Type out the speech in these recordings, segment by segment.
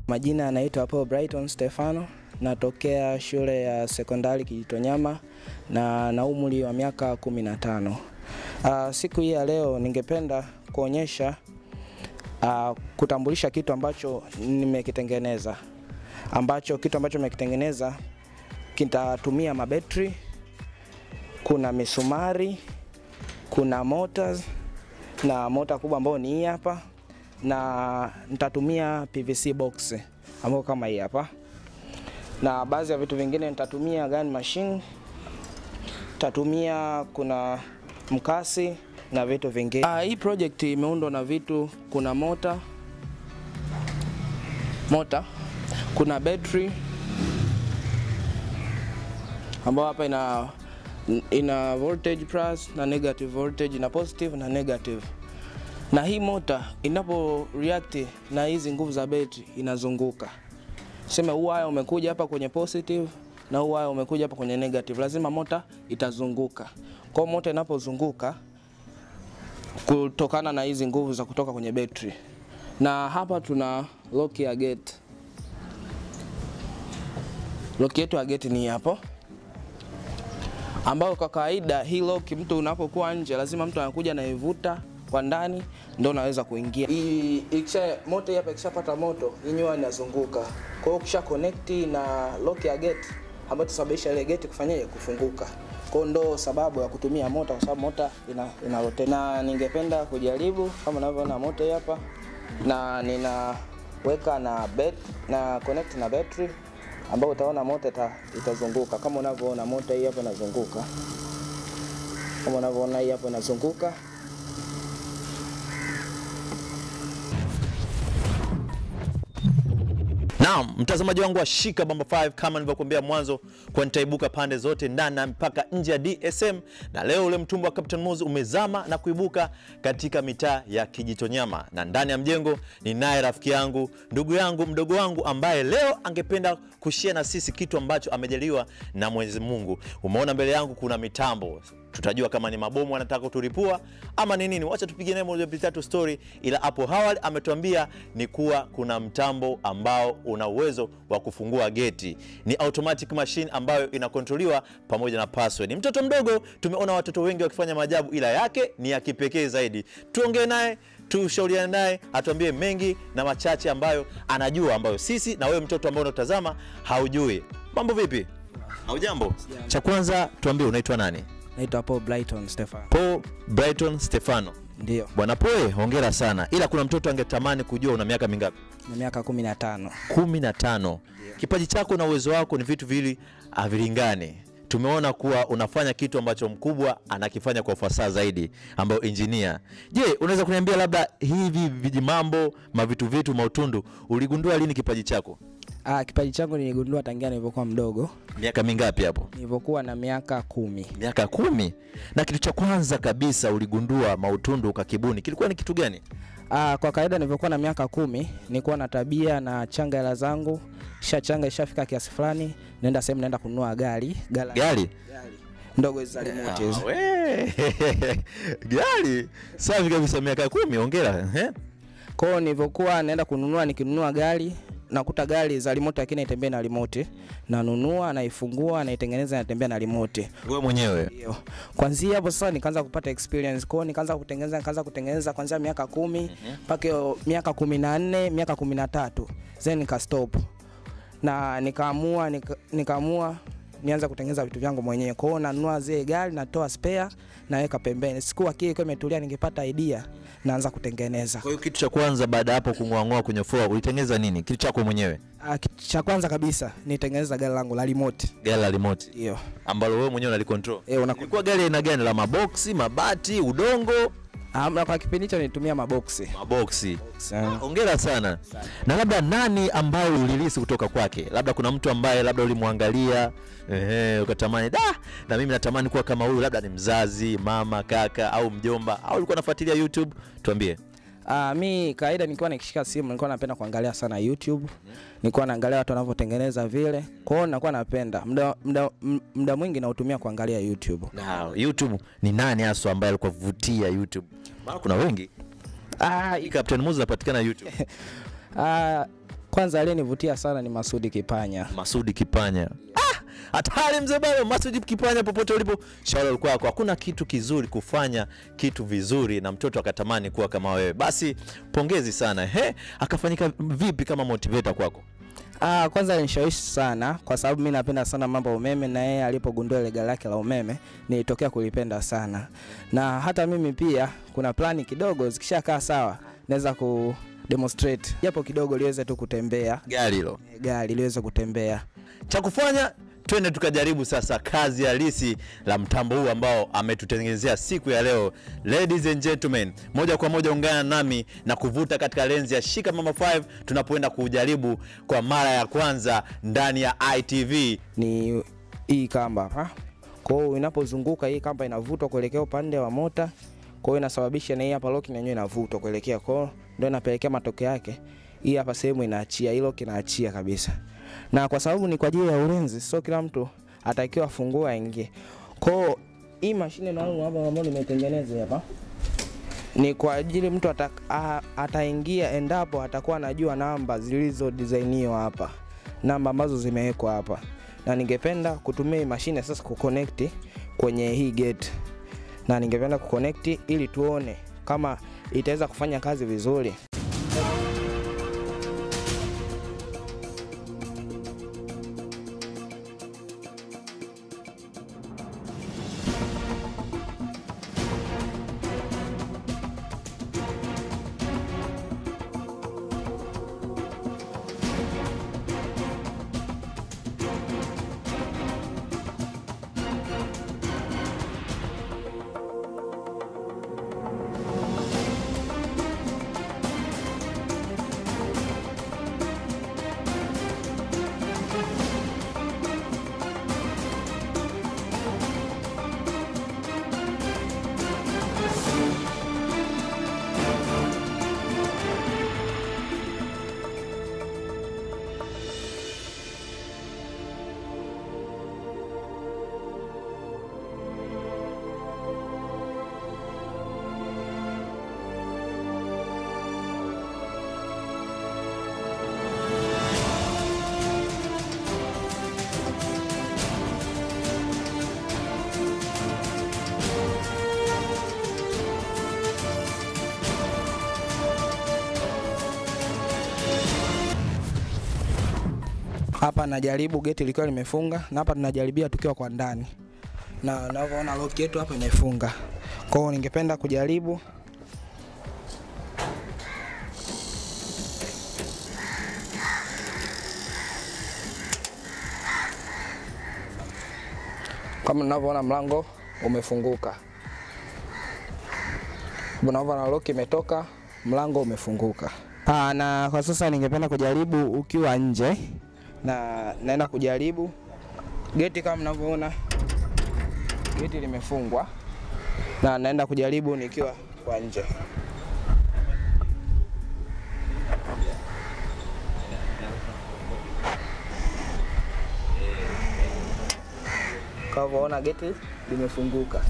Majina yanaitwa Paul Brighton Stefano, natokea shule ya sekondari Kijitonyama na na umri wa miaka 15. Uh, siku hii ya leo ningependa kuonyesha uh, kutambulisha kitu ambacho nimekitengeneza ambacho kitu ambacho nimekitengeneza kitatumia mabetri, kuna misumari, kuna motors na mota kubwa ambayo ni hii hapa, na nitatumia PVC box ambayo kama hii hapa, na baadhi ya vitu vingine nitatumia gun machine, nitatumia kuna mkasi na vitu vingine. Ah, hii project imeundwa na vitu, kuna mota mota, kuna battery ambayo hapa ina ina voltage plus na negative voltage na positive na negative. Na hii mota inapo react na hizi nguvu za betri inazunguka. Sema huu waya umekuja hapa kwenye positive na huu waya umekuja hapa kwenye negative, lazima mota itazunguka. Kwa hiyo mota inapozunguka kutokana na hizi nguvu za kutoka kwenye betri. Na hapa tuna lock ya gate. Lock yetu ya gate ni hapo ambayo kwa kawaida hii lock mtu unapokuwa nje lazima mtu anakuja naivuta kwa ndani ndio unaweza kuingia. Hii ikisha moto hapa ikishapata moto yenyewe inazunguka. Kwa hiyo ukisha connect na lock ya gate ambayo tusababisha ile gate kufanyaje kufunguka. Kwa hiyo ndo sababu ya kutumia mota kwa sababu mota ina, ina rotate. Na ningependa kujaribu kama unavyoona moto hapa na ninaweka na bet na connect na battery ambao utaona moto ita, itazunguka kama unavyoona moto hii hapo inazunguka, kama unavyoona hii hapo inazunguka. Naam, mtazamaji wangu wa Shika Bamba 5 kama nilivyokuambia mwanzo, kwa nitaibuka pande zote ndani na mpaka nje ya DSM, na leo ule mtumbo wa Captain Moz umezama na kuibuka katika mitaa ya Kijitonyama, na ndani ya mjengo ni naye rafiki yangu, ndugu yangu, mdogo wangu ambaye leo angependa kushare na sisi kitu ambacho amejaliwa na Mwenyezi Mungu. Umeona mbele yangu kuna mitambo tutajua kama ni mabomu anataka kuturipua ama ni nini. Wacha tupige naye moja mbili tatu story, ila hapo awali ametuambia ni kuwa kuna mtambo ambao una uwezo wa kufungua geti, ni automatic machine ambayo inakontroliwa pamoja na password. Mtoto mdogo, tumeona watoto wengi wakifanya maajabu, ila yake ni ya kipekee zaidi. Tuongee naye tushauriane naye atuambie mengi na machache ambayo anajua, ambayo sisi na wewe mtoto ambao unatazama haujui. Mambo vipi? Haujambo? Cha kwanza tuambie, unaitwa nani? Naitwa Paul Brighton Stefan. Paul Brighton Stefano. Ndio, Bwana Poe, hongera sana, ila kuna mtoto angetamani kujua una miaka mingapi? na miaka 15. kumi na tano. Kipaji chako na uwezo wako ni vitu viwili havilingani. Tumeona kuwa unafanya kitu ambacho mkubwa anakifanya kwa ufasaha zaidi, ambayo injinia. Je, unaweza kuniambia labda hivi vijimambo mavitu vitu mautundu uligundua lini kipaji chako? Ah, kipaji changu niligundua tangia nilipokuwa mdogo, Miaka mingapi hapo? nilipokuwa na miaka kumi. Miaka kumi. Na kitu cha kwanza kabisa uligundua mautundu ukakibuni kilikuwa ni kitu gani? Ah, kwa kawaida nilivyokuwa na miaka kumi nilikuwa na tabia na changa hela zangu, kisha changa ishafika kiasi fulani, naenda sehemu naenda kununua gari gala, Gari? gari ndogo hizi za remote hizi. Ah, we. Gari safi kabisa, miaka kumi. Hongera eh? Kwa hiyo nilivyokuwa naenda kununua, nikinunua gari nakuta gari za remote lakini haitembei na remote, nanunua naifungua, naitengeneza, natembea na remote. Wewe mwenyewe Ndio. Kwanzia hapo sasa nikaanza kupata experience. Kwa hiyo nikaanza kutengeneza, nikaanza kutengeneza kuanzia miaka kumi mpaka hiyo miaka kumi na nne miaka kumi na tatu then nika stop na nikaamua nika, nikaamua nianza kutengeneza vitu vyangu mwenyewe. Kwa hiyo nanunua zile gari, natoa spare, naweka pembeni. Siku akili ikiwa imetulia, ningepata idea, naanza kutengeneza. Kwa hiyo kitu cha kwanza baada ya hapo kung'oang'oa kwenye floor ulitengeneza nini? Kitu chako mwenyewe, Ah, kitu cha kwanza kabisa nitengeneza gari langu la remote. gari la remote Ndio. ambalo wewe mwenyewe unalicontrol. Eh, una Ilikuwa gari aina gani? La maboksi, mabati, udongo? Amna, kwa kipindi hicho nilitumia maboksi. Maboksi. Ah. Hongera sana. Na labda nani ambaye ulilisi kutoka kwake? Labda kuna mtu ambaye labda ulimwangalia ehe, ukatamani da, na mimi natamani kuwa kama huyu, labda ni mzazi, mama, kaka au mjomba, au ulikuwa unafuatilia YouTube? Tuambie. Uh, mi kawaida nikiwa nikishika simu nilikuwa napenda kuangalia sana YouTube. Nilikuwa naangalia watu wanavyotengeneza vile. Kwa hiyo nakuwa napenda. Muda muda muda mwingi nautumia kuangalia YouTube. Na YouTube ni nani haswa ambaye alikuwa vutia YouTube? Maana kuna wengi. Ah, Hii Captain Moz inapatikana YouTube. ah, Kwanza aliyenivutia sana ni Masudi Kipanya. Masudi Kipanya. Ah, hatari mzee baba. Masudi Kipanya, popote ulipo, shauri kwako. Hakuna kitu kizuri kufanya kitu vizuri na mtoto akatamani kuwa kama wewe. Basi pongezi sana. He, akafanyika vipi kama motivator kwako? Ah, kwanza alinishawishi sana kwa sababu mi napenda sana mambo ya umeme, na yeye alipogundua ile gari lake la umeme nilitokea kulipenda sana, na hata mimi pia kuna plani kidogo zikishakaa sawa naweza ku demonstrate japo kidogo liweze tu kutembea Gari hilo. gari liweze kutembea. cha kufanya twende tukajaribu sasa kazi halisi la mtambo huu ambao ametutengenezea siku ya leo. Ladies and gentlemen, moja kwa moja ungana nami na kuvuta katika lenzi ya Shika Mama 5 tunapoenda kuujaribu kwa mara ya kwanza ndani ya ITV. Ni hii kamba hapa, kwa hiyo inapozunguka hii kamba inavutwa kuelekea upande wa mota, kwa hiyo inasababisha na hii hapa lock yenyewe inavutwa kuelekea, kwa hiyo ndio inapelekea matokeo yake hii hapa sehemu inaachia, hilo kinaachia kabisa. Na kwa sababu ni kwa ajili ya ulinzi, sio kila mtu atakiwa afungue aingie. Kwa hiyo hii mashine maalum hapa ambayo nimetengeneza hapa ni kwa ajili mtu ata, a, ataingia endapo atakuwa anajua namba zilizo designiwa hapa, namba ambazo zimewekwa hapa, na ningependa kutumia hii mashine sasa kuconnect kwenye hii gate, na ningependa kuconnect ili tuone kama itaweza kufanya kazi vizuri. Hapa najaribu geti likiwa limefunga, na hapa tunajaribia tukiwa kwa ndani, na unavyoona lock yetu hapa imefunga. Kwa hiyo ningependa kujaribu kama unavyoona mlango umefunguka, unavyoona lock imetoka, mlango umefunguka. Aa, na kwa sasa ningependa kujaribu ukiwa nje na naenda kujaribu geti kama mnavyoona geti limefungwa na naenda kujaribu nikiwa kwa nje. Kama unavyoona geti limefunguka.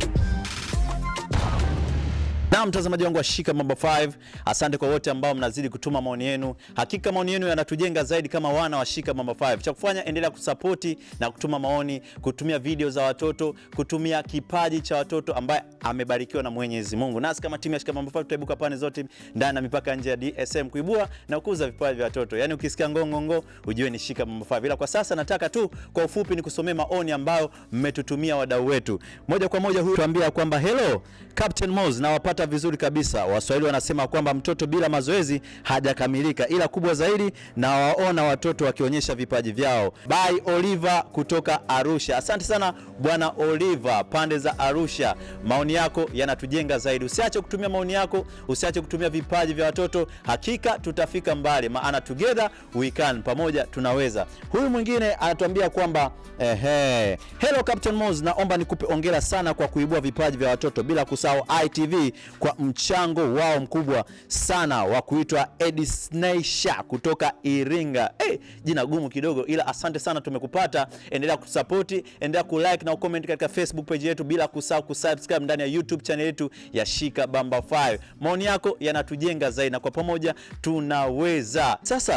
Na mtazamaji wangu wa Shika Mambo 5, asante kwa wote ambao mnazidi kutuma maoni yenu. Hakika maoni yenu yanatujenga zaidi kama wana wa Shika Mambo 5. Cha kufanya endelea kusapoti na kutuma maoni, kutumia video za watoto, kutumia kipaji cha watoto ambaye amebarikiwa na Mwenyezi Mungu. Nasi kama timu ya Shika Mambo 5 tutaibuka pande zote ndani na mipaka nje ya DSM kuibua na kukuza vipaji vya watoto. Yaani ukisikia ngongongo ujue ni Shika Mambo 5. Ila kwa sasa nataka tu kwa ufupi nikusomee maoni ambayo mmetutumia wadau wetu. Moja kwa moja huyu tuambia kwamba hello Captain Moz nawapata vizuri kabisa. Waswahili wanasema kwamba mtoto bila mazoezi hajakamilika, ila kubwa zaidi na waona watoto wakionyesha vipaji vyao. By Oliver kutoka Arusha. Asante sana bwana Oliver, pande za Arusha. Maoni yako yanatujenga zaidi. Usiache kutumia maoni yako, usiache kutumia vipaji vya watoto. Hakika tutafika mbali, maana together we can, pamoja tunaweza. Huyu mwingine anatuambia kwamba ehe, hello Captain Moz, naomba nikupe ongera sana kwa kuibua vipaji vya watoto bila kusahau ITV kwa mchango wao mkubwa sana wa kuitwa Edisneisha kutoka Iringa. Hey, jina gumu kidogo, ila asante sana, tumekupata. Endelea kutusapoti, endelea kulike na ucomment katika Facebook page yetu, bila kusahau kusubscribe ndani ya YouTube channel yetu ya Shika Bamba 5. Maoni yako yanatujenga zaidi na kwa pamoja tunaweza. Sasa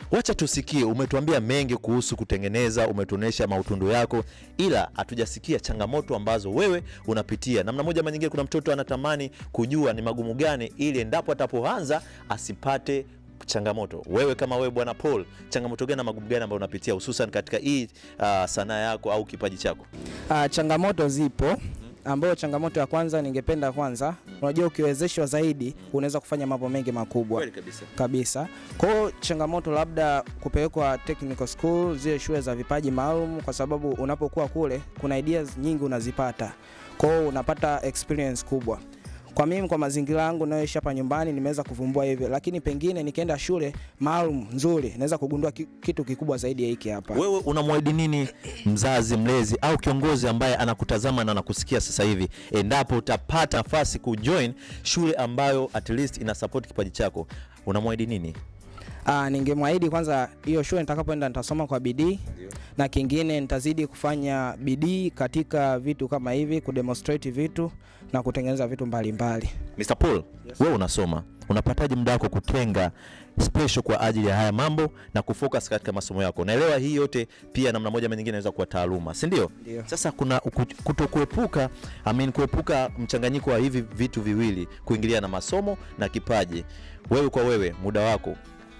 wacha tusikie. Umetuambia mengi kuhusu kutengeneza, umetuonesha mautundu yako, ila hatujasikia changamoto ambazo wewe unapitia. Namna moja ama nyingine, kuna mtoto anatamani kujua ni magumu gani, ili endapo atapoanza asipate changamoto. Wewe kama wewe bwana Paul, changamoto gani na magumu gani ambayo unapitia hususan katika hii uh, sanaa yako au kipaji chako? Ah, changamoto zipo ambayo changamoto ya kwanza ningependa kwanza, unajua ukiwezeshwa zaidi unaweza kufanya mambo mengi makubwa kabisa. kabisa. Kwa hiyo changamoto labda kupelekwa technical school, zile shule za vipaji maalum, kwa sababu unapokuwa kule kuna ideas nyingi unazipata, kwa hiyo unapata experience kubwa. Kwa mimi kwa mazingira yangu nayoishi hapa nyumbani nimeweza kuvumbua hivyo, lakini pengine nikienda shule maalum nzuri naweza kugundua ki- kitu kikubwa zaidi ya hiki hapa. Wewe unamwahidi nini mzazi, mlezi au kiongozi ambaye anakutazama na anakusikia sasa hivi, endapo utapata nafasi kujoin shule ambayo at least ina support kipaji chako, unamwahidi nini? Ah, ningemwahidi kwanza hiyo shule nitakapoenda nitasoma kwa bidii na kingine nitazidi kufanya bidii katika vitu kama hivi, kudemonstrate vitu na kutengeneza vitu mbalimbali. Mr. Paul, wewe unasoma, unapataje muda wako kutenga special kwa ajili ya haya mambo na kufocus katika masomo yako? Naelewa hii yote pia namna moja ama nyingine inaweza kuwa taaluma, si ndio? Ndio. Sasa kuna uku- kutokuepuka I mean, kuepuka mchanganyiko wa hivi vitu viwili, kuingilia na masomo na kipaji. Wewe kwa wewe, muda wako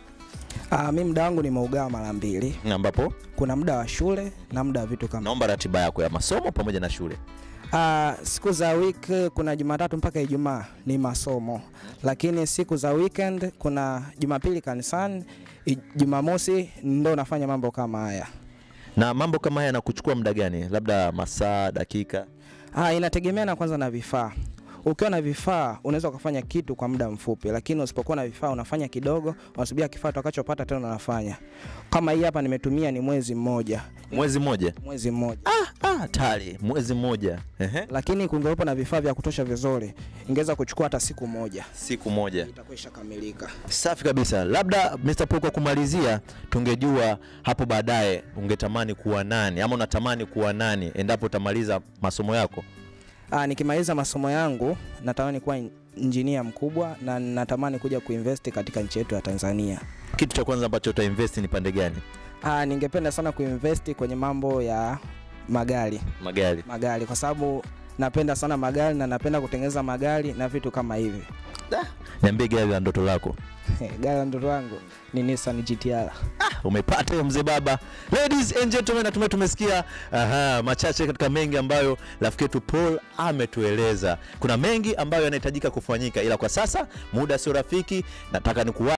Ah, mimi muda wangu nimeugawa mara mbili. ambapo Kuna muda wa shule na muda wa vitu kama naomba ratiba yako ya masomo pamoja na shule. Ah, siku za week kuna Jumatatu mpaka Ijumaa ni masomo, lakini siku za weekend kuna Jumapili kanisani, I- Jumamosi ndo nafanya mambo kama haya. Na mambo kama haya yanakuchukua muda gani? Labda masaa, dakika? Ah, inategemeana kwanza na vifaa. Ukiwa na vifaa unaweza ukafanya kitu kwa muda mfupi, lakini usipokuwa na vifaa unafanya kidogo, unasubiria kifaa utakachopata tena unafanya. Kama hii hapa nimetumia ni mwezi mmoja, Mwezi mmoja? mwezi mmoja. Ah, tayari mwezi mmoja. Ehe. Lakini kungewepo na vifaa vya kutosha vizuri, ingeweza kuchukua hata siku moja, Siku moja. itakuwa ishakamilika. Safi kabisa. Labda Mr. Paul, kwa kumalizia, tungejua hapo baadaye ungetamani kuwa nani ama unatamani kuwa nani endapo utamaliza masomo yako? Ah, nikimaliza masomo yangu natamani kuwa in- injinia mkubwa na natamani kuja kuinvest katika nchi yetu ya Tanzania. Kitu cha kwanza ambacho utainvest ni pande gani? Ah, ningependa sana kuinvest kwenye mambo ya magari Magari. magari kwa sababu napenda sana magari na napenda kutengeneza magari na vitu kama hivi. Niambie gari la ndoto lako. Gari la ndoto wangu ni Nissan GTR. Umepata hiyo mzee baba. Ladies and gentlemen, natumai tumesikia aha, machache katika mengi ambayo rafiki yetu Paul ametueleza. Kuna mengi ambayo yanahitajika kufanyika, ila kwa sasa muda sio rafiki. Nataka nikuwa